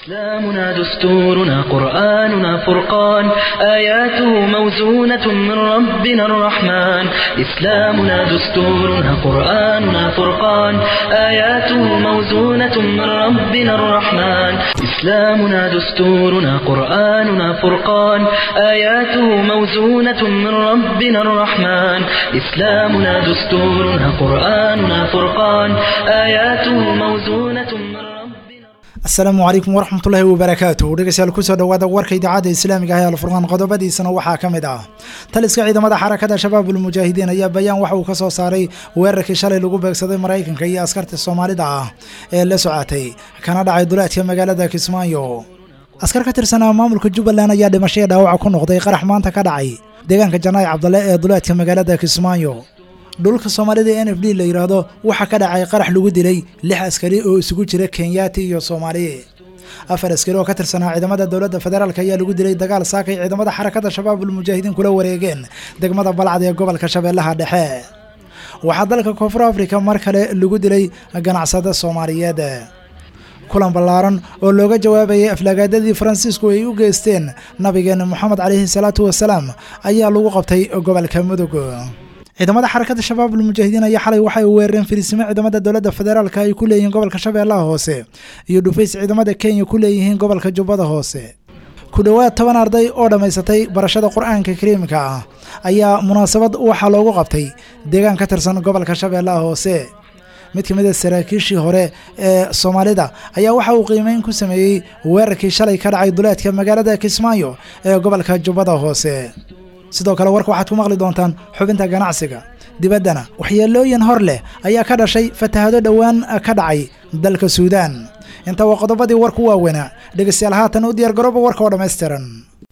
إسلامنا دستورنا قرآننا فرقان آياته موزونة من ربنا الرحمن إسلامنا دستورنا قرآننا فرقان آياته موزونة من ربنا الرحمن إسلامنا دستورنا قرآننا فرقان آياته موزونة من ربنا الرحمن إسلامنا دستورنا قرآننا فرقان آياته موزونة من ربنا asalaamu calaykum waraxmatullaahi wabarakaatuh dhegeystayaal kusoo dhawaada warka idaacadda islaamiga ah ee alfurqaan qodobadiisana waxaa ka mid ah taliska ciidamada xarakada shabaabul mujaahidiin ayaa bayaan waxa uu ka soo saaray weerarkii shalay lagu beegsaday maraykanka iyo askarta soomaalida ah ee la socotay kana dhacay duleedka magaalada kismaayo askar ka tirsanaa maamulka jubbaland ayaa dhimashaya dhaawaca ku noqday qarax maanta ka dhacay deegaanka janaayi cabdalle ee duleedka magaalada kismaayo dhulka soomaalida e n f d la yidhaahdo waxaa ka dhacay qarax lagu dilay lix askari oo isugu jira kenyaati iyo soomaali afar askari oo ka tirsanaa ciidamada dowladda federaalk ayaa lagu dilay dagaal saakay ciidamada xarakada shabaabul mujaahidiin kula wareegeen degmada balcad ee gobolka shabeellaha dhexe waxaa dalka koonfur africa mar kale lagu dilay ganacsada soomaaliyeed kulan ballaaran oo looga jawaabayay aflaagaadadii faransiisku ay u geysteen nabigeena moxamed caleyhi salaatu wasalaam ayaa lagu qabtay gobolka mudug ciidamada xarakada shabaabul mujaahidiin ayaa xalay waxay weerareen fariisimo ciidamada dowladda federaalk ay ku leeyihiin gobolka shabeellaha hoose iyo dhufays ciidamada kenya ku leeyihiin gobolka jubbada hoose ku dhowaad toban arday oo dhammaysatay barashada qur-aanka kariimka ah ayaa munaasabad waxaa loogu qabtay deegaan ka tirsan gobolka shabeellaha hoose mid ka mid a saraakiishii hore ee soomaalida ayaa waxa uu qiimeyn ku sameeyey weerarkii shalay ka dhacay duleedka magaalada kismaayo ee gobolka jubbada hoose sidoo kale warka waxaad ku maqli doontaan xubinta ganacsiga dibaddana waxyeelooyin hor leh ayaa ka dhashay fatahado dhowaan ka dhacay dalka suudaan inta waa qodobadii warku waaweynaa dhegeystayaal haatan u diyaar garooba warka oo dhammaystiran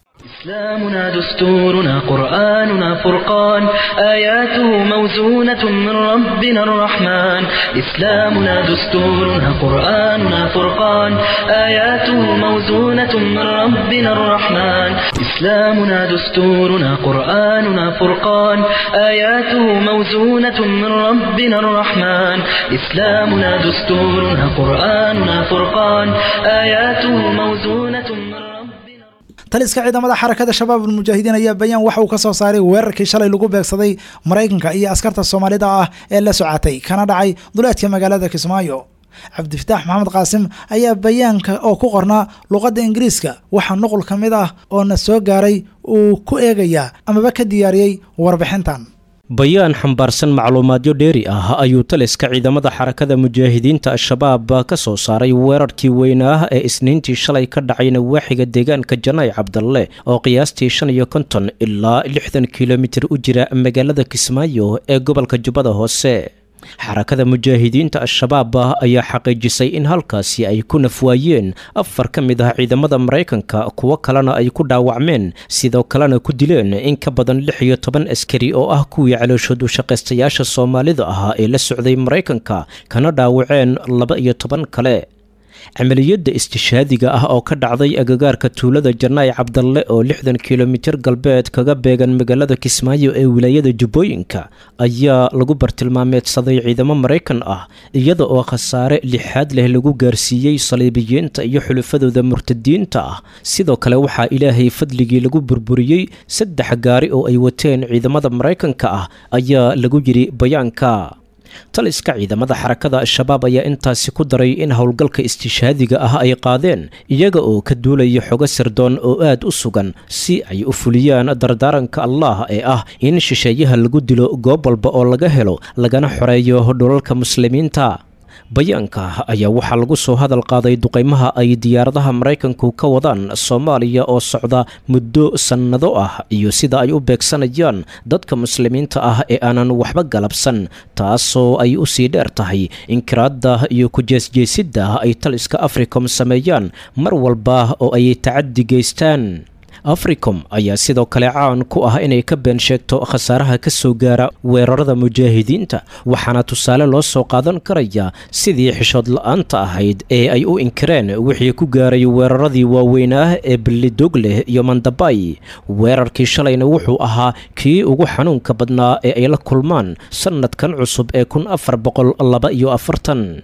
إسلامنا دستورنا قرآننا فرقان آياته موزونة من ربنا الرحمن إسلامنا دستورنا قرآننا فرقان آياته موزونة من ربنا الرحمن إسلامنا دستورنا قرآننا فرقان آياته موزونة من ربنا الرحمن إسلامنا دستورنا قرآننا فرقان آياته موزونة من ربنا taliska ciidamada xarakada shabaabul mujaahidiin ayaa bayaan waxa uu ka soo saaray weerarkii shalay lagu beegsaday maraykanka iyo askarta soomaalida ah ee la socotay kana dhacay duleedka magaalada kismaayo cabdifataax maxamed qaasim ayaa bayaanka oo ku qornaa luqadda ingiriiska waxaa nuqul ka mid ah oo na soo gaaray uu ku eegayaa amaba ka diyaariyey warbixintan bayaan xambaarsan macluumaadyo dheeri ah ayuu taliska ciidamada xarakada mujaahidiinta al-shabaab ka soo saaray weerarkii weynaa ee isniintii shalay ka dhacay nawaaxiga deegaanka janaay cabdalle oo qiyaastii shan iyo konton ilaa lixdan kilomitir u jira magaalada kismaayo ee gobolka jubbada hoose xarakada mujaahidiinta al-shabaab ayaa xaqiijisay in halkaasi ay ku nafwaayeen afar ka mid ah ciidamada maraykanka kuwo kalena ay ku dhaawacmeen sidoo kalena ku dileen in ka badan lix iyo toban askari oo ah kuwii calooshoodu shaqaystayaasha soomaalida ahaa ee la socday maraykanka kana dhaawaceen laba iyo toban kale camaliyadda istishaadiga ah oo ka dhacday agagaarka tuulada janaay cabdalle oo lixdan kilomitir galbeed kaga beegan magaalada kismaayo ee wilaayada jubbooyinka ayaa lagu bartilmaameedsaday ciidamo maraykan ah iyada oo khasaare lixaad leh lagu gaarsiiyey saliibiyiinta iyo xulufadooda murtadiinta ah sidoo kale waxaa ilaahay fadligii lagu burburiyey saddex gaari oo ay wateen ciidamada maraykanka ah ayaa lagu yidhi bayaanka taliska ciidamada xarakada al-shabaab ayaa intaasi ku daray in howlgalka istishaadiga ah ay qaadeen iyaga oo ka duulaya xogo sirdoon oo aad u sugan si ay u fuliyaan dardaaranka allah ee ah in shisheeyaha lagu dilo goob walba oo laga helo lagana xoreeyo dhulalka muslimiinta bayaanka ayaa waxaa lagu soo hadal qaaday duqaymaha ay diyaaradaha maraykanku ka wadaan soomaaliya oo socda muddo sannado ah iyo sida ay u beegsanayaan dadka muslimiinta ah ee aanan waxba galabsan taasoo ay u sii dheer tahay inkiraadda iyo ku-jeesjeesidda ay taliska africom sameeyaan mar walba oo ay tacaddi geystaan africom ayaa sidoo kale caan ku ah inay ka been sheegto khasaaraha ka soo gaara weerarada mujaahidiinta waxaana tusaale loo soo qaadan karaya sidii xishood la-aanta ahayd ee ay u inkireen wixii ku gaaray weeraradii waaweynaa ee ballidog leh iyo mandabay weerarkii shalayna wuxuu ahaa kii ugu xanuunka badnaa ee ay la kulmaan sannadkan cusub ee kun afar boqol laba iyo afartan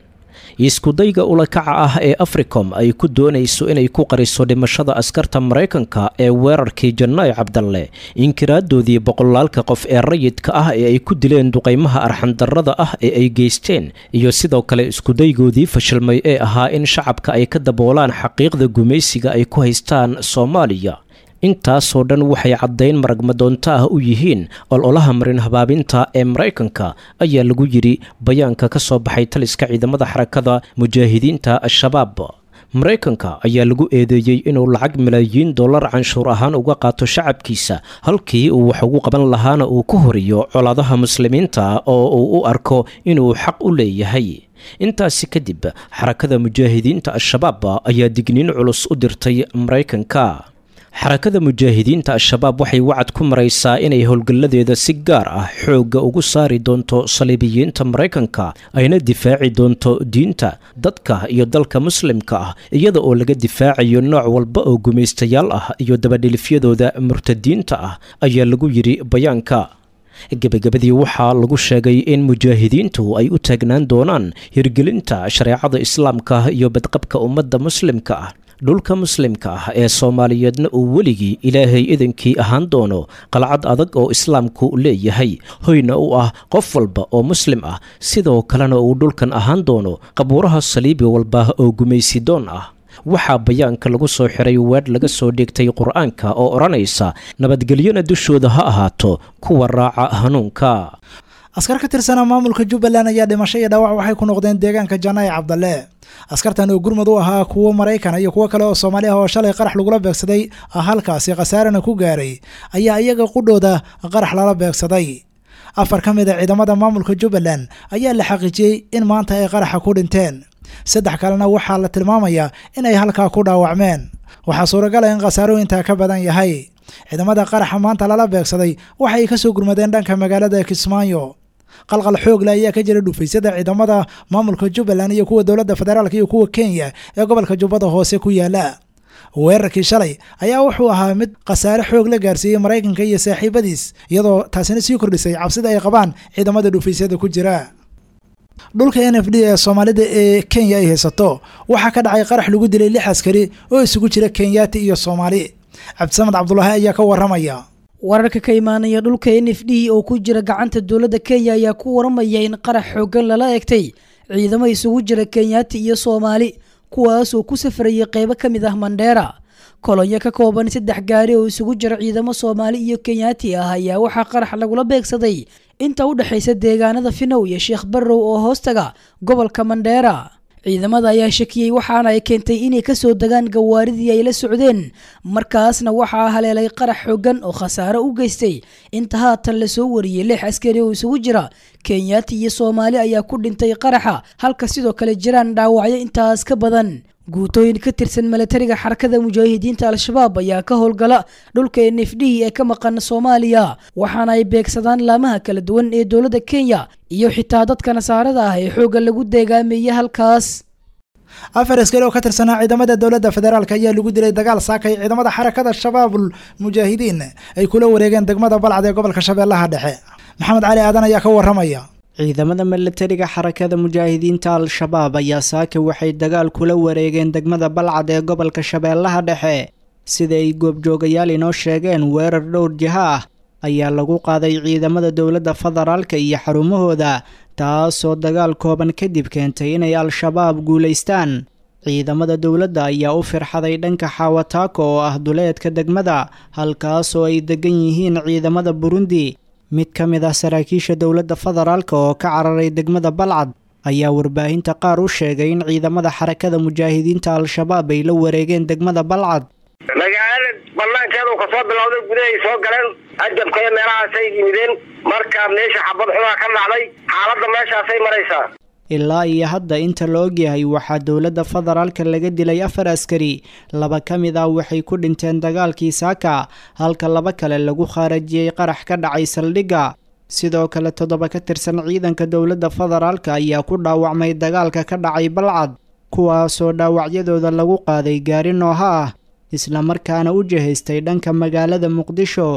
iskudayga ulakaca ah ee africom ay ku doonayso inay ku qariso dhimashada askarta maraykanka ee weerarkii janaayo cabdalle inkiraadoodii boqolaalka qof ee rayidka ah ee ay ku dileen duqaymaha arxandarrada ah ee ay geysteen iyo sidoo kale iskudaygoodii fashilmay ee ahaa in shacabka ay ka daboolaan xaqiiqda gumaysiga ay ku haystaan soomaaliya intaasoo dhan waxay caddayn maragmadoonto ah u yihiin ololaha marin habaabinta ee maraykanka ayaa lagu yidhi bayaanka ka soo baxay taliska ciidamada xarakada mujaahidiinta al-shabaab maraykanka ayaa lagu eedeeyey inuu lacag malaayiin dollar canshuur ahaan uga qaato shacabkiisa halkii uu wax ugu qaban lahaana uu ku horiyo colaadaha muslimiinta oo uu u arko inuu xaq u leeyahay intaasi kadib xarakada mujaahidiinta al-shabaab ayaa digniin culus u dirtay maraykanka xarakada mujaahidiinta al-shabaab waxay wacad ku maraysaa inay howlgalladeeda si gaar ah xoogga ugu saari doonto saliibiyiinta maraykanka ayna difaaci doonto diinta dadka iyo dalka muslimka ah iyada oo laga difaacayo nooc walba oo gumaystayaal ah iyo dabadhilifyadooda murtadiinta ah ayaa lagu yidhi bayaanka gebagabadii waxaa lagu sheegay in mujaahidiintu ay u taagnaan doonaan hirgelinta shareecada islaamka iyo badqabka ummadda muslimka ah dhulka muslimka ah ee soomaaliyeedna uu weligii ilaahay idankii ahaan doono qalcad adag oo islaamku leeyahay hoyna u ah qof walba oo muslim ah sidoo kalena uu dhulkan ahaan doono qabuuraha saliibi walba oo gumaysidoon ah waxaa bayaanka lagu soo xiray weedh laga soo dhigtay qur-aanka oo odhanaysa nabadgelyona dushooda ha ahaato kuwa raaca hanuunka askar ka tirsanaa maamulka jubbaland ayaa dhimasho iyo dhaawac waxay ku noqdeen deegaanka janaayi cabdalle askartan oo gurmud u ahaa kuwo maraykan iyo kuwo kale oo soomaali ah oo shalay qarax lagula beegsaday halkaasi khasaarana ku gaaray ayaa iyaga qudhooda qarax lala beegsaday afar ka mid a ciidamada maamulka jubbaland ayaa la xaqiijiyey in maanta ay qaraxa ku dhinteen saddex kalena waxaa la tilmaamayaa in ay halkaa ku dhaawacmeen waxaa suuragala in khasaaro intaa ka badan yahay ciidamada qaraxa maanta lala beegsaday waxay ka soo gurmadeen dhanka magaalada kismaayo qalqal xoogle ayaa ka jira dhufaysyada ciidamada maamulka jubbaland iyo kuwa dowladda federaalk iyo kuwa kenya ee gobolka jubbada hoose ku yaala weerarkii shalay ayaa wuxuu ahaa mid khasaare xoog la gaarsiiyey maraykanka iyo saaxiibadiis iyadoo taasina sii kordhisay cabsida ay qabaan ciidamada dhufaysyada ku jira dhulka n f d ee soomaalida ee kenya ay haysato waxaa ka dhacay qarax lagu dilay lix askari oo isugu jira kenyaati iyo soomaali cabdisamed cabdulaahi ayaa ka waramaya wararka ka imaanaya dhulka n f d oo ku jira gacanta dowladda kenya ayaa ku waramaya in qarax xoogan lala egtay ciidamo isugu jira kenyaati iyo soomaali kuwaasoo ku safrayay qeybo ka mid ah mandheera kolonyo ka kooban saddex gaari oo isugu jira ciidamo soomaali iyo kenyaati ah ayaa waxaa qarax lagula beegsaday inta u dhexaysa deegaanada finow iyo sheekh barrow oo hoostaga gobolka mandheera ciidamada ayaa shakiyey waxaana ay keentay inay kasoo degaan gawaaridii ay la socdeen markaasna waxaa haleelay qarax xoogan oo khasaare u geystay inta haatan lasoo wariyey lix askari oo isugu jira kenyaati iyo soomaali ayaa ku dhintay qaraxa halka sidoo kale jiraan dhaawacyo intaas ka badan guutooyin ka tirsan milatariga xarakada mujaahidiinta al-shabaab ayaa ka howlgala dhulka n f d ee ka maqan soomaaliya waxaana ay beegsadaan laamaha kala duwan ee dowladda kenya iyo xitaa dadka nasaarada ah ee xoogga lagu deegaameeyey halkaas afar askari oo ka tirsanaa ciidamada dowladda federaalk ayaa lagu dilay dagaal saakay ciidamada xarakada shabaabul mujaahidiin ay kula wareegeen degmada balcad ee gobolka shabeellaha dhexe maxamed cali aadan ayaa ka waramaya ciidamada milatariga xarakada mujaahidiinta al-shabaab ayaa saaka waxay dagaal kula wareegeen degmada balcad ee gobolka shabeellaha dhexe sida ay goobjoogayaal inoo sheegeen weerar dhowr jiha ah ayaa lagu qaaday ciidamada dowladda federaalka iyo xarumahooda taasoo dagaal kooban kadib keentay inay al-shabaab guulaystaan ciidamada dowladda ayaa u firxaday dhanka xawataako oo ah duleedka degmada halkaasoo ay degan yihiin ciidamada burundi mid ka mid ah saraakiisha dowladda federaalka oo ka cararay degmada balcad ayaa warbaahinta qaar u sheegay in ciidamada xarakada mujaahidiinta al-shabaab ay la wareegeen degmada balcad magaalada banaankeedu kasoo bilowday gudahay soo galeen ajabka iyo meelahaasay yimideen marka meesha xabad xumaa ka dhacday xaaladda meeshaasay maraysaa ilaa iyo hadda inta la ogyahay waxaa dowladda federaalka laga dilay afar askari laba ka mid ah waxay ku dhinteen dagaalkii saaka halka laba kale lagu khaarajiyey qarax ka dhacay saldhigga sidoo kale toddoba ka tirsan ciidanka dowladda federaalka ayaa ku dhaawacmay dagaalka ka dhacay balcad kuwaasoo dhaawacyadooda lagu qaaday gaari nooha ah islamarkaana u jihaystay dhanka magaalada muqdisho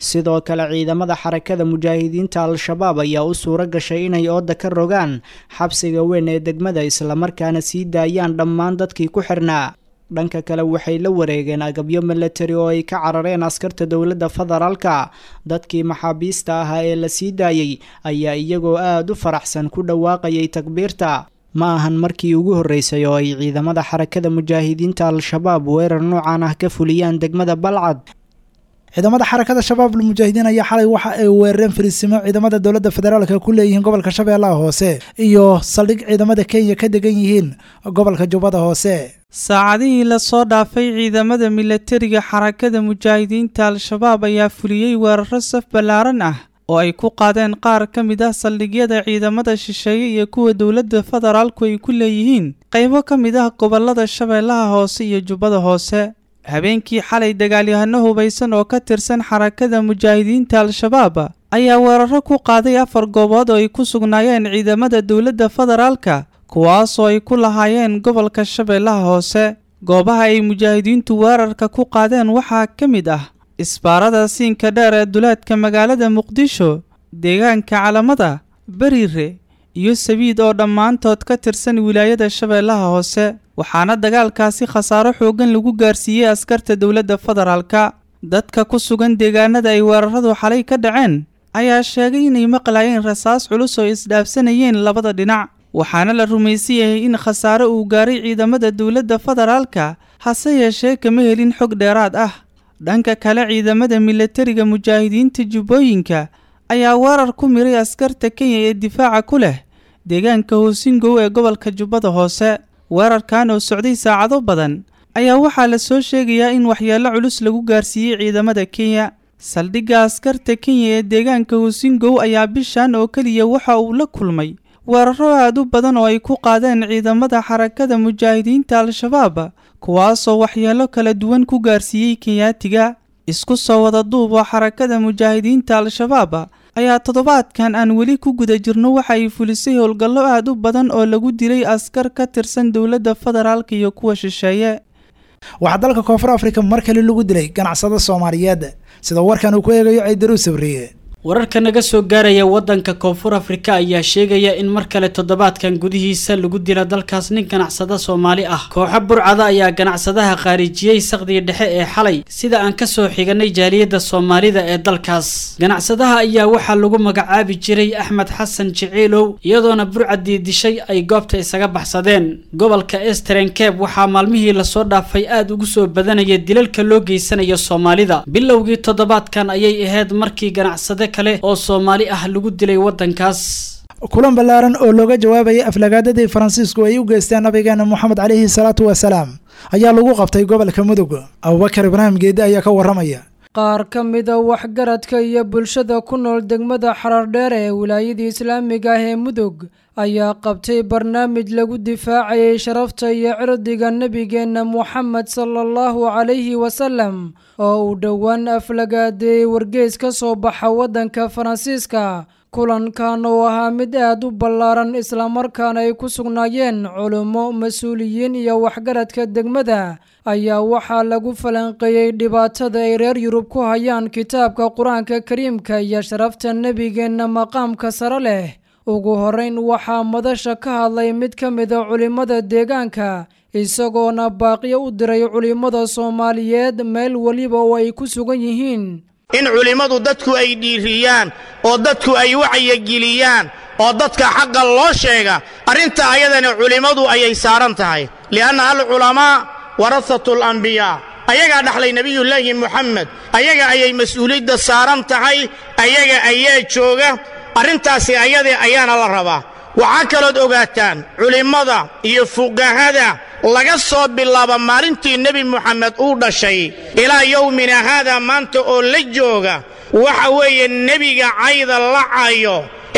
sidoo kale ciidamada xarakada mujaahidiinta al-shabaab ayaa u suuro gashay inay ooda ka rogaan xabsiga weyn ee degmada islamarkaana sii daayaan dhammaan dadkii ku xirnaa dhanka kale waxay la wareegeen agabyo milatari oo ay ka carareen askarta dowladda federaalka dadkii maxaabiista ahaa ee la sii daayey ayaa iyagoo aada u faraxsan ku dhawaaqayay takbiirta ma ahan markii ugu horreysay oo ay ciidamada xarakada mujaahidiinta al-shabaab weerar noocan ah ka fuliyaan degmada balcad ciidamada xarakada shabaab almujaahidiin ayaa xalay waxa ay weerareen fariisimo ciidamada dowladda federaalka ku leeyihiin gobolka shabeellaha hoose iyo saldhig ciidamada kenya ka degan yihiin gobolka jubbada hoose saacadihii lasoo dhaafay ciidamada milatariga xarakada mujaahidiinta al-shabaab ayaa fuliyey weeraro saf ballaaran ah oo ay ku qaadeen qaar ka mid ah saldhigyada ciidamada shisheeye iyo kuwa dowladda federaalku ay ku leeyihiin qaybo ka mid ah gobolada shabeellaha hoose iyo jubbada hoose habeenkii xalay dagaalyahano hubaysan oo ka tirsan xarakada mujaahidiinta al-shabaab ayaa weeraro ku qaaday afar goobood oo ay ku sugnaayeen ciidamada dowladda federaalka kuwaasoo ay ku lahaayeen gobolka shabeellaha hoose goobaha ay mujaahidiintu weerarka ku qaadeen waxaa ka mid ah isbaarada siinka dheer ee duleedka magaalada muqdisho deegaanka calamada beriire iyo sabiid oo dhammaantood ka tirsan wilaayada shabeellaha hoose waxaana dagaalkaasi khasaaro xooggan lagu gaarsiiyey askarta dowladda federaalka dadka ku sugan deegaanada ay weeraradu xalay ka dhaceen ayaa sheegay inay maqlayeen rasaas culus oo isdhaafsanayeen labada dhinac waxaana la rumaysan yahay in khasaaro uu gaaray ciidamada dowladda federaalka hase yeeshee kama helin xog dheeraad ah dhanka kale ciidamada milatariga mujaahidiinta jubbooyinka ayaa weerar ku miray askarta kenya ee difaaca ku leh deegaanka hoosingow ee gobolka jubbada hoose weerarkan oo socday saacado badan ayaa waxaa la soo sheegayaa in waxyeello culus lagu gaarsiiyey ciidamada kenya saldhigga askarta kenya ee deegaanka hoosingow ayaa bishan oo keliya waxa uu la kulmay weeraro aad u badan oo ay ku qaadeen ciidamada xarakada mujaahidiinta al-shabaab kuwaasoo waxyeello kala duwan ku gaarsiiyey kenyaatiga isku soo wada duub oo xarakada mujaahidiinta al-shabaab ayaa toddobaadkan aan weli ku guda jirno waxa ay fulisay howlgallo aad u badan oo lagu dilay askar ka tirsan dowladda federaalka iyo kuwa shisheeye waxaa dalka koonfur afrika mar kale lagu dilay ganacsado soomaaliyeed sida warkan uu ku eegayo ciidaru sabriye wararka naga soo gaaraya wadanka koonfur afrika ayaa sheegaya in mar kale toddobaadkan gudihiisa lagu dila dalkaas nin ganacsada soomaali ah kooxo burcada ayaa ganacsadaha khaarijiyey saqdiga dhexe ee xalay sida aan kasoo xiganay jaaliyadda soomaalida ee dalkaas ganacsadaha ayaa waxaa lagu magacaabi jiray axmed xasan jiciilow iyadoona burcadii dishay ay goobta isaga baxsadeen gobolka esteren keb waxaa maalmihii lasoo dhaafay aada ugu soo badanaya dilalka loo geysanayo soomaalida bilowgii toddobaadkan ayay ahayd markii ganacsade kale oo soomaali ah lagu dilay wadankaas kulan ballaaran oo looga jawaabayay aflagaadadii faransiisku ay u geysteen nabigeena moxamed caleyhi salaatu wasalaam ayaa lagu qabtay gobolka mudug abubakar ibraahim geedi ayaa ka waramaya qaar ka mida waxgaradka iyo bulshada ku nool degmada xarardheer ee wilaayadii islaamiga ah ee mudug ayaa qabtay barnaamij lagu difaacayay sharafta iyo cirdiga nebigeenna moxamed sala allahu calayhi wasalam oo uu dhowaan aflagaadeeyey wargeys ka soo baxa waddanka faransiiska kulankan oo ahaa mid aad u ballaaran islamarkaana ay ku sugnaayeen culummo mas-uuliyiin iyo waxgaradka degmada ayaa waxaa lagu falanqeeyey dhibaatada ay reer yurub ku hayaan kitaabka qur-aanka kariimka iyo sharafta nebigeenna maqaamka sare leh ugu horreyn waxaa madasha ka hadlay mid ka mida culimmada deegaanka isagoona baaqiyo u diray culimmada soomaaliyeed meel weliba oo ay ku sugan yihiin in culimmadu dadku ay dhiiriyaan oo dadku ay wacyigeliyaan oo dadka xaqa loo sheega arrinta ayadana culimmadu ayay saaran tahay li'anna alculamaa warasatu alambiyaa ayagaa dhaxlay nebiyullaahi moxamed ayaga ayay mas-uuliyadda saaran tahay ayaga ayaa jooga arrintaasi ayadee ayaana la rabaa waxaa kalood ogaataan culimmada iyo fuqahada laga soo bilaabo maalintii nebi moxamed uu dhashay ilaa yowmina haadaa maanta oo la jooga waxa weeye nebiga cayda la cayo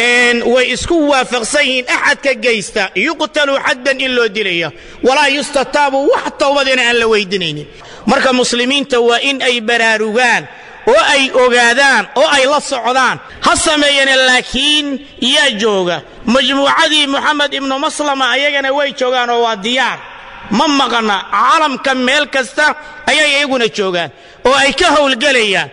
way isku waafaqsan yihiin axadka geysta yuqtalu xaddan in loo dilaya walaa yustataabu wax towbadina aan la weydinaynin marka muslimiinta waa in ay baraarugaan oo ay ogaadaan oo ay la socdaan ha sameeyane laakiin yaa jooga majmuucadii moxamed ibnu maslama ayagana way joogaan oo waa diyaar ma maqana caalamka meel kasta ayay iyaguna joogaan oo ay ka howlgelayaan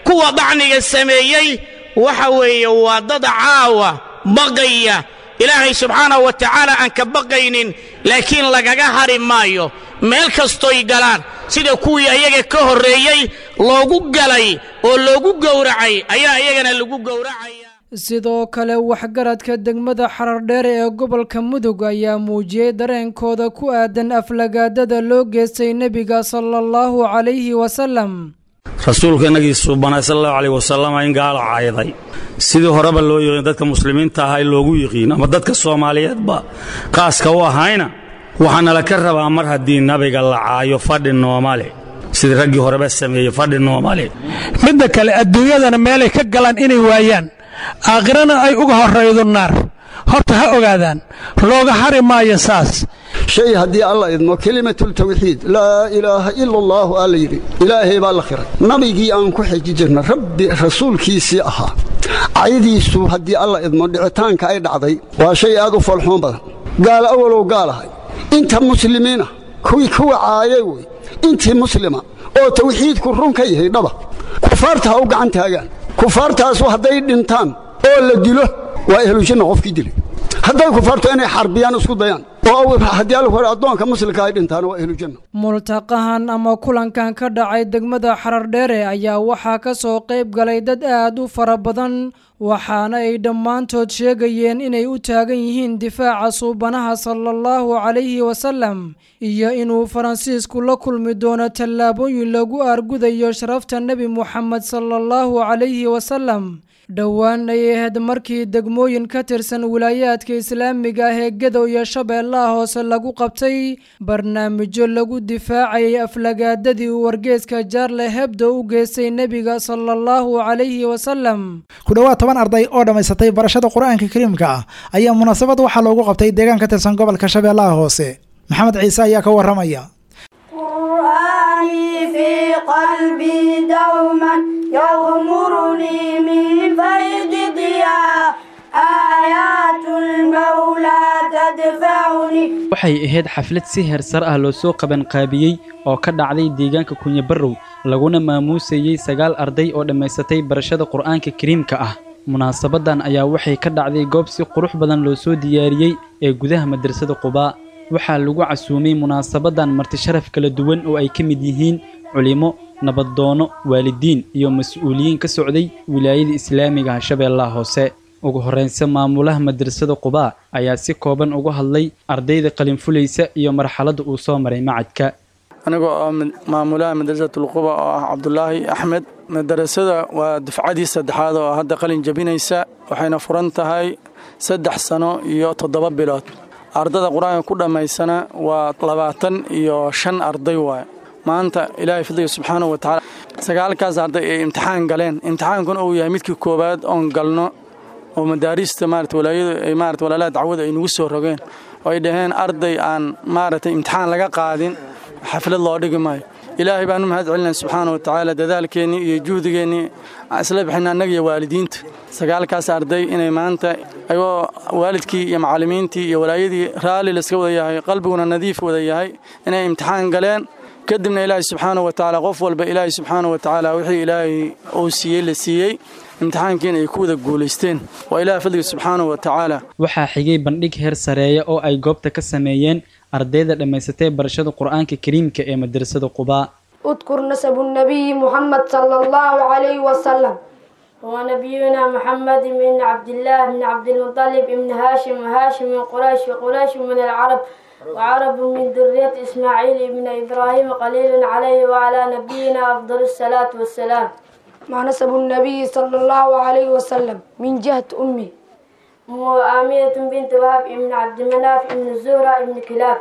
kuwa dacniga sameeyey waxa weeye waa dad caawa baqaya ilaahay subxaanahu wa tacaala aan ka baqaynin laakiin lagaga hari maayo meel kastoy galaan sida kuwii ayaga ka horreeyey loogu galay oo loogu gowracay ayaa iyagana lagu gowracaya sidoo kale waxgaradka degmada xarardheere ee gobolka mudug ayaa muujiyey dareenkooda ku aadan aflagaadada loo geystay nebiga sala allahu calayhi wasalam rasuulka innagii suubanay sal allahu caleyh wasalam in gaala cayday sidii horeba loo yiqiin dadka muslimiinta ahaa loogu yiqiin ama dadka soomaaliyeedba qaaska u ahayna waxaana la ka rabaa mar haddii nabiga la caayo fadhi noomale sidii raggii horeba sameeyey fadhi noomale midda kale adduunyadana meelay ka galaan inay waayaan aakhirana ay uga horraydo naar horta ha ogaadaan looga hari maayo saas shay haddii alla idmo kelimatultawxiid laa ilaaha ila allaahu aa la yidhi ilaahay baa la khiray nabigii aan ku xiji jirna rabbi rasuulkiisii ahaa caydiisu haddii alla idmo dhicitaanka ay dhacday waa shay aad u falxuun badan gaala awalow gaalahay inta muslimiina kuwii kuwa caayay wey intii muslima oo tawxiidku run ka yahay dhaba kufaarta ha u gacan taagaan kufaartaasu hadday dhintaan oo la dilo waa ehlushanna qofkii dilay hadday kufaarto inay xarbiyaan isku dayaan oo haddii alla hore addoonka muslimka ay dhintaan waa ehlujanna multaqahan ama kulankan ka dhacay degmada xarardheere ayaa waxaa ka soo qayb galay dad aad u fara badan waxaana ay dhammaantood sheegayeen inay u taagan yihiin difaaca suubanaha sala allahu calayhi wasalam iyo inuu faransiisku la kulmi doono tallaabooyin lagu aargudayo sharafta nebi muxamed sala allahu calayhi wasalam dhowaan ay ahayd markii degmooyin ka tirsan wilaayaadka islaamiga ah ee gadow iyo shabeellaha hoose lagu qabtay barnaamijyo lagu difaacayay aflagaadadii uu wargeeska jaarle hebdo u geystay nebiga sala allahu calayhi wasalam ku dhowaad toban arday oo dhammaysatay barashada qur-aanka kariimka ah ayaa munaasabad waxaa loogu qabtay deegaan ka tirsan gobolka shabeellaha hoose maxamed ciise ayaa ka warramaya في قلبي دوما يغمرني من فيض ضياء آيات المولى تدفعني waxay ahayd xaflad si heersar ah loo soo qabanqaabiyey oo ka dhacday deegaanka kunyabarrow laguna maamuusayey sagaal arday oo dhammaysatay barashada qur'aanka kariimka ah munaasabadan ayaa waxay ka dhacday goob si qurux badan loo soo diyaariyey ee gudaha madrasada qubaa waxaa lagu casuumay munaasabadan martisharaf kala duwan oo ay ka mid yihiin culimo nabadoono waalidiin iyo mas-uuliyiin ka socday wilaayada islaamiga ah shabeellaha hoose ugu horreynse maamulaha madrasada qubaa ayaa si kooban uga hadlay ardayda qalinfulaysa iyo marxaladda uu soo maray macadka anigoo oo maamulaha madrasatulquba oo ah cabdulaahi axmed madarasada waa dufcadii saddexaad oo hadda qalin jabinaysa waxayna furan tahay saddex sano iyo toddoba bilood ardada qur-aanka ku dhammaysana waa labaatan iyo shan arday waaye maanta ilaahay fadliga subxaanahu watacaala sagaalkaas arday ay imtixaan galeen imtixaankuna uu yahay midkii koowaad oon galno oo madaarista maarata walaayadu ay maarata walaalaha dacwada ay nagu soo rogeen oo ay dhaheen arday aan maaragtay imtixaan laga qaadin xaflad loo dhigi maayo ilaahay baan u mahad celinaya subxaana wa tacaala dadaalkeennii iyo juhdigeennii aan isla bixina annaga iyo waalidiinta sagaalkaas arday inay maanta ayagoo waalidkii iyo macallimiintii iyo walaayadii raalli layska wada yahay qalbiguna nadiif wada yahay inay imtixaan galeen kadibna ilaahay subxaana wa tacaala qof walba ilaahay subxaana wa tacaala wixii ilaahay uu siiyey la siiyey imtixaankiina ay ku wada guulaysteen waa ilaah fadliga subxaana wa tacaala waxaa xigay bandhig heer sareeya oo ay goobta ka sameeyeen ardayda dhammaysatay barashada qur-aanka kariimka ee madrasada qubaa اذكر نسب النبي محمد صلى الله عليه وسلم هو نبينا محمد بن عبد الله بن عبد المطلب بن هاشم وهاشم من قريش وقريش من العرب وعرب من ذرية إسماعيل بن إبراهيم قليل عليه وعلى نبينا أفضل الصلاة والسلام مع نسب النبي صلى الله عليه وسلم من جهة أمه هو آمية بنت وهب بن عبد مناف بن الزهرة بن كلاب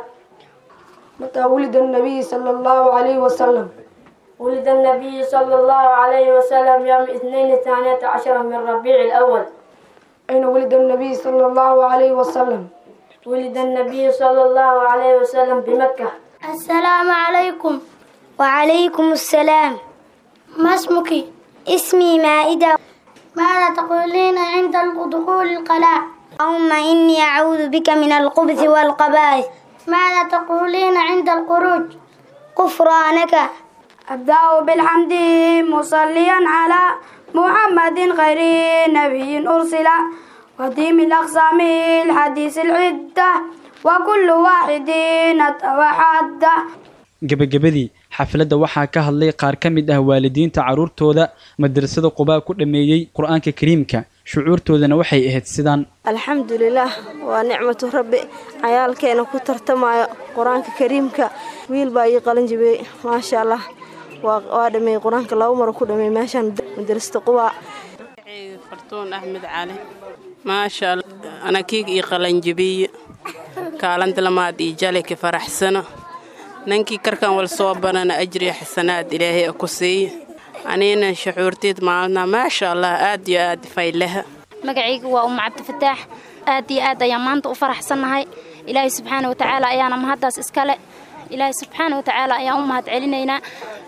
متى ولد النبي صلى الله عليه وسلم ولد النبي صلى الله عليه وسلم يوم اثنين الثانية عشر من ربيع الأول أين ولد النبي صلى الله عليه وسلم ولد النبي صلى الله عليه وسلم بمكة السلام عليكم وعليكم السلام ما اسمك؟ اسمي مائدة ماذا تقولين عند دخول القلاع؟ اللهم إني أعوذ بك من الخبث والقبائح ماذا تقولين عند الخروج؟ غفرانك أبدأ بالحمد مصليا على محمد خير نبي أرسل وديم الأقسام الحديث العدة وكل واحد أتوحد gebagabadii xafladda waxaa ka hadlay qaar ka mid ah waalidiinta carruurtooda madrasada qubaa ku dhammeeyey qur-aanka kariimka shucuurtoodana waxay ahayd sidaan alxamdulilaah waa nicmatu rabbi cayaalkeena ku tartamayo qur-aanka kariimka wiil baa ii qalin jibiyey maasha allah waa dhameeyey qur-aanka laba maro ku dhameeyey meeshaan madrasada qubaa fartuun axmed cali maasha allah anakiig ii qalanjibiye kaalanta lamaad ii jaleki faraxsano nankii karkan wal soo banana ajriya xasanaad ilaahay ku siiye anina shucuurteed maalna maasha allah aad iyo aad faylaha magacayga waa umma cabdifataax aad iyo aad ayaan maanta u faraxsannahay ilaahay subxaana watacaala ayaana mahaddaas iskale ilaahay subxaana watacaala ayaan u mahad celinaynaa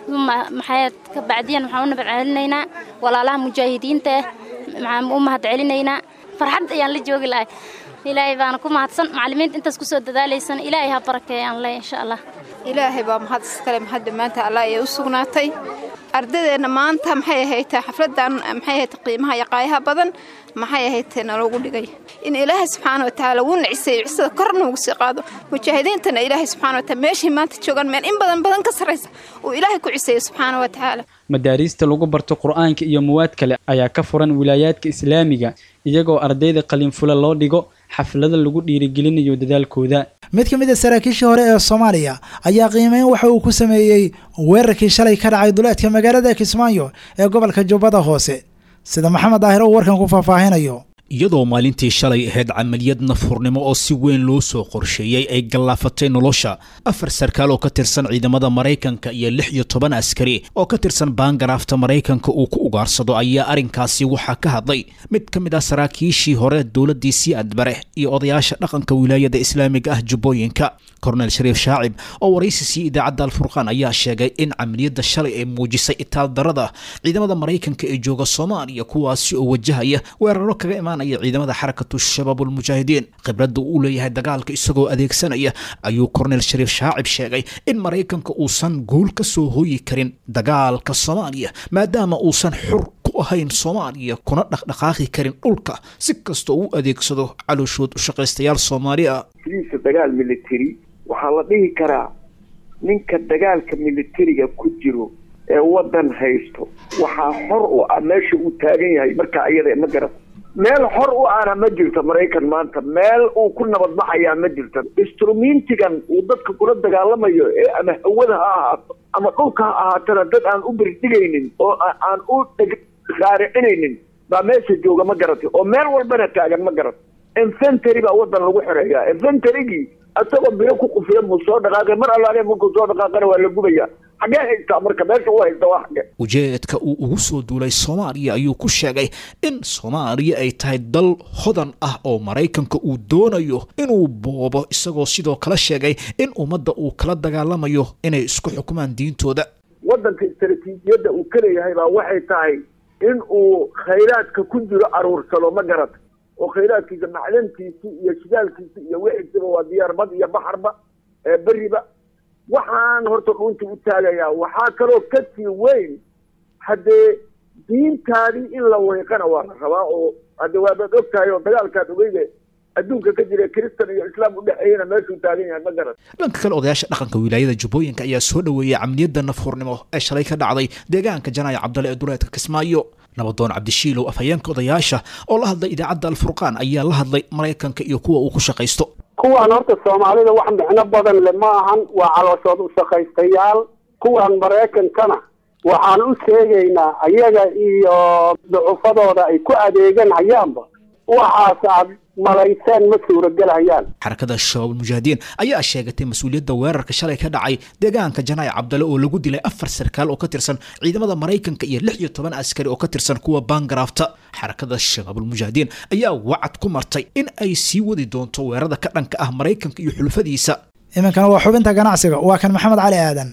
maxayd ka bacdiyan waxaan u nabad celinaynaa walaalaha mujaahidiinta ah maxaan u mahad celinaynaa farxad ayaan la joogi lahay ilaahay baana ku mahadsan macallimiinta intaas kusoo dadaalaysan ilaahay ha barakeeyaan le insha allah ilaahay baa mahad iskale mahad dhammaanta allah ayay u sugnaatay ardadeenna maanta maxay ahayd xafladan maxay ahayd qiimaha iyo qaayaha badan maxay ahayd naloogu dhigay in ilaahay subxaana watacaala wuu naciseeyo cisada kor noogu sii qaado mujaahidiintana ilaahay subxaana wataala meeshay maanta joogaan meel in badan badan ka sarraysa uu ilaahay ku ciseeyo subxaana watacaala madaariista lagu barto qur-aanka iyo muwaad kale ayaa ka furan wilaayaadka islaamiga iyagoo ardayda qalinfula loo dhigo xaflada lagu dhiirigelinayo dadaalkooda mid ka mid a saraakiishii hore ee soomaaliya ayaa qiimeyn waxa uu ku sameeyey weerarkii shalay ka dhacay duleedka magaalada kismaayo ee gobolka jubbada hoose sida maxamed daahir uu warkan ku faahfaahinayo iyadoo maalintii shalay ahayd camaliyad nafurnimo oo si weyn loo soo qorsheeyey ay gallaafatay nolosha afar sarkaal oo ka tirsan ciidamada maraykanka iyo lix iyo toban askari oo ka tirsan baangaraafta maraykanka uu ku ugaarsado ayaa arrinkaasi waxaa ka hadlay mid ka mid ah saraakiishii hore dowladdii sii adbare iyo odayaasha dhaqanka wilaayada islaamiga ah jubbooyinka kornel shariif shaacib oo waraysi siiyey idaacadda alfurqaan ayaa sheegay in camaliyadda shalay ay muujisay itaaldarada ciidamada maraykanka ee jooga soomaaliya kuwaasi oo wajahaya weeraro kaga imaan ciidamada xarakatu shabaabulmujaahidiin khibradda uu leeyahay dagaalka isagoo adeegsanaya ayuu kornel shariif shaacib sheegay in maraykanka uusan guul ka soo hooyi karin dagaalka soomaaliya maadaama uusan xur ku ahayn soomaaliya kuna dhaqdhaqaaqi karin dhulka si kastoo uu adeegsado calooshood ushaqaystayaal soomaali ah sidiisa dagaal military waxaa la dhihi karaa ninka dagaalka militariga ku jiro ee waddan haysto waxaa xor u ah meesha uu taagan yahay markaa iyada ma garat meel xor u ahna ma jirto maraykan maanta meel uu ku nabadbaxayaa ma jirto instrumentigan uu dadka kula dagaalamayo ee ama hawada ha ahaato ama dhulka ha ahaatana dad aan u birdhigaynin oo aan u raaricinaynin baa meesha jooga ma garatay oo meel walbana taagan ma garat infentary baa wadan lagu xoreeyaa inventarygii isagoo biro ku qufiya muu soo dhaqaaqay mar allaale markuu soo dhaqaaqana waa la gubaya xagee haystaa marka meesha u haysta waa xage ujeedka uu ugu soo duulay soomaaliya ayuu ku sheegay in soomaaliya ay tahay dal hodan ah oo maraykanka uu doonayo inuu boobo isagoo sidoo kale sheegay in ummadda uu kala dagaalamayo inay isku xukumaan diintooda waddanka istaraatiijiyadda uu ka leeyahay baa waxay tahay in uu khayraadka ku jiro aruursado ma garata oo khayraadkiisa macdantiisi iyo shidaalkiisi iyo wixiisiba waa diyaar bad iyo baxarba ee beriba waxaan horta dhuunta u taagayaa waxaa kaloo ka sii weyn haddee diintaadii in la weyqana waa la rabaa oo hadde waadaad og tahay oo dagaalkaad ogeyde adduunka ka jira kristan iyo islaam u dhexeeyana meeshuu taagan yahay ma garan dhanka kale odayaasha dhaqanka wilaayada jubbooyinka ayaa soo dhoweeyey camaliyadda nafhurnimo ee shalay ka dhacday deegaanka janaayo cabdale ee duleedka kismaayo nabadoon cabdishiilow afhayeenka odayaasha oo la hadlay idaacadda alfurqaan ayaa la hadlay maraykanka iyo kuwa uu ku shaqaysto kuwaan horta soomaalida wax micno badan le ma ahan waa calooshood u shaqaystayaal kuwaan maraykankana waxaan u sheegaynaa ayaga iyo ducufadooda ay ku adeeganayaanba waxaas aad malayseen ma suuragelhayaan xarakada shabaab mujaahidiin ayaa sheegatay mas-uuliyadda weerarka shalay ka dhacay deegaanka janaayo cabdale oo lagu dilay afar sarkaal oo ka tirsan ciidamada maraykanka iyo lix iyo toban askari oo ka tirsan kuwa baangaraafta xarakada shabaabulmujaahidiin ayaa wacad ku martay in ay sii wadi doonto weerarada ka dhanka ah maraykanka iyo xulufadiisa iminkana waa xubinta ganacsiga waa kan maxamed cali aadan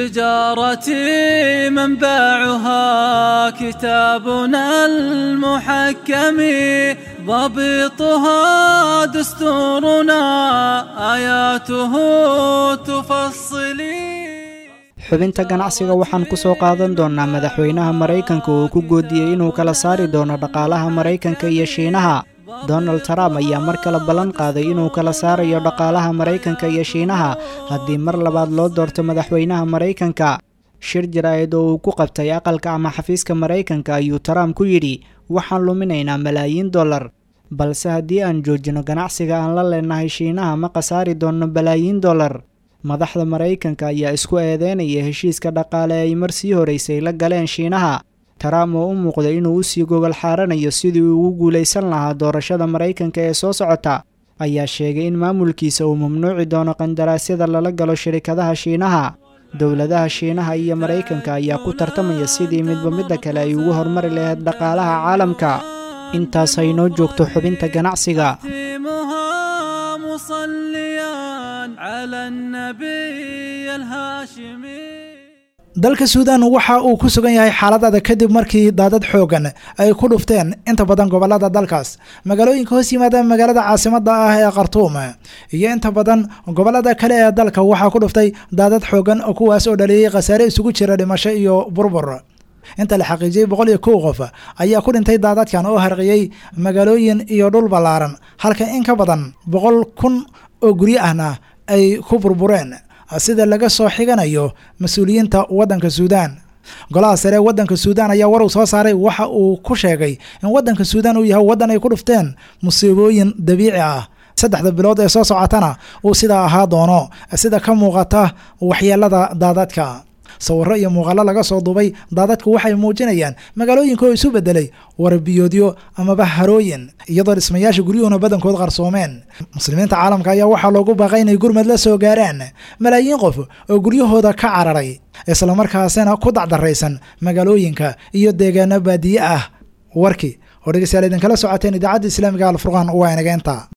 تجارتي منبعها كتابنا المحكم ضبطها دستورنا آياته تفصلي xubinta ganacsiga waxaan ku soo qaadan doonnaa madaxweynaha maraykanka oo ku goodiyey inuu kala saari doono dhaqaalaha maraykanka iyo shiinaha donald trump ayaa mar kale ballan qaaday inuu kala saarayo dhaqaalaha maraykanka iyo shiinaha haddii mar labaad loo doorto madaxweynaha maraykanka shir jaraa'id oo uu ku qabtay aqalka ama xafiiska maraykanka ayuu trump ku yidhi waxaan luminaynaa malaayiin dollar balse haddii aan joojino ganacsiga aan la leenahay shiinaha ma khasaari doonno balaayiin dollar madaxda maraykanka ayaa isku eedeynaya heshiiska dhaqaale ay mar sii horeysay la galeen shiinaha trump oo u muuqday inuu usii gogol xaaranayo sidii uu ugu guulaysan lahaa doorashada maraykanka ee soo socota ayaa sheegay in maamulkiisa uu mamnuuci doono qandaraasyada lala galo shirikadaha shiinaha dowladaha shiinaha iyo maraykanka ayaa ku tartamaya sidii midba midda kale ay ugu horumari lahayd dhaqaalaha caalamka intaas haynoo joogto xubinta ganacsiga dalka suudan waxa uu ku sugan yahay xaalad adag kadib markii daadad xoogan ay ku dhufteen inta badan gobolada dalkaas magaalooyinka hoos yimaada magaalada caasimada ah ee khartuum iyo inta badan gobolada kale ee dalka waxaa ku dhuftay daadad xoogan kuwaas oo dhaliyey khasaare isugu jira dhimasho iyo burbur inta la xaqiijiyey boqol iyo kow qof ayaa ku dhintay daadadkan oo harqiyey magaalooyin iyo dhul ballaaran halka in ka badan boqol kun oo guryo ahna ay ku burbureen sida laga soo xiganayo mas-uuliyiinta waddanka suudaan golaha sare ee waddanka suudaan ayaa war uu soo saaray waxa uu ku sheegay in waddanka suudaan uu yahay waddan ay ku dhufteen musiibooyin dabiici ah saddexda bilood ee soo socotana uu sidaa ahaa doono sida ka muuqata waxyeelada daadadka sawirro iyo muuqaallo laga soo duubay daadadku waxay muujinayaan magaalooyinka oo isu bedelay warabiyoodyo amaba harooyin iyadoo dhismayaasha guryuhuna badankood qarsoomeen muslimiinta caalamka ayaa waxaa loogu baaqay inay gurmad la soo gaaraan malaayiin qof oo guryahooda ka cararay islamarkaasina ku dacdaraysan magaalooyinka iyo deegaano baadiye ah warkii oo dhegeystayaal idinkala socoteen idaacadda islaamiga alfurqaan waa inageenta